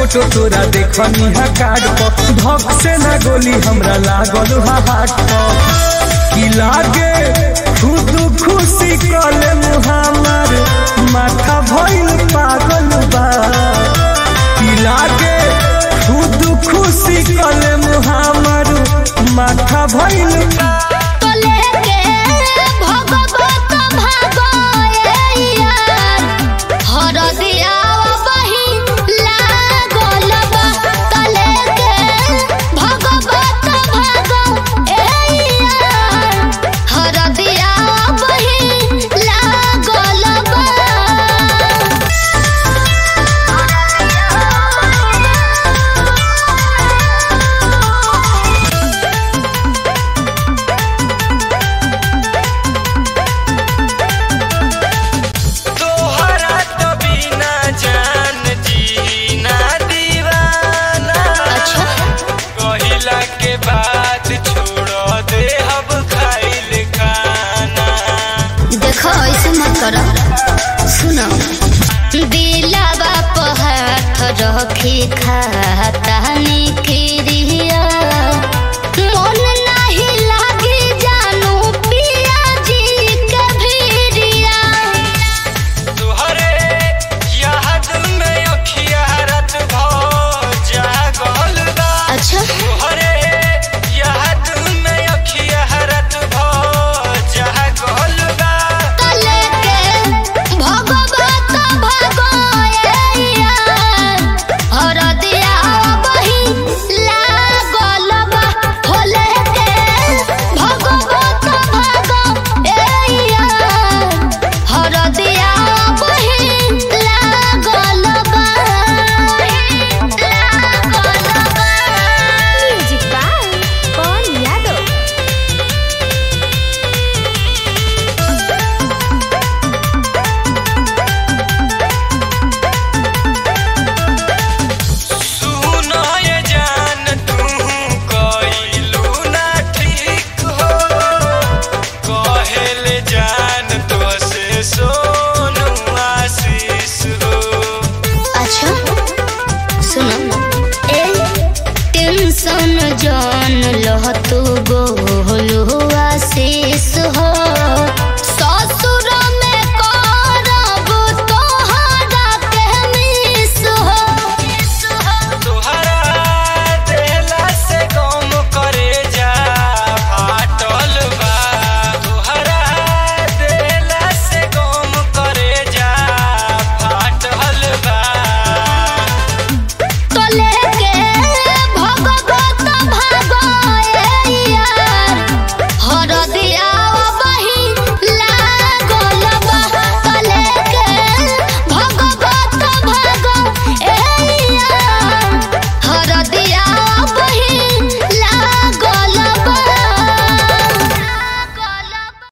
photo तोरा देखनी है कार्ड पर धक से ना गोली हमरा लागल हा हाथ पर की लागे खुद खुशी कले मुहामर माथा भइल पागल बा की लागे खुद खुशी कले मुहामर माथा भइल तो लेके भगवत भगवैया हरदिया बही लागल बा तो लेके भगवत भगवैया हरदिया बही लागल बा तोहरा तो बिना जान जीना दीवाना अच्छा कहिला के बाद छोड़ दे अब खाइल खाना देखो ऐसे मत करो सुनो दिलावा पर हाथ रखी खाता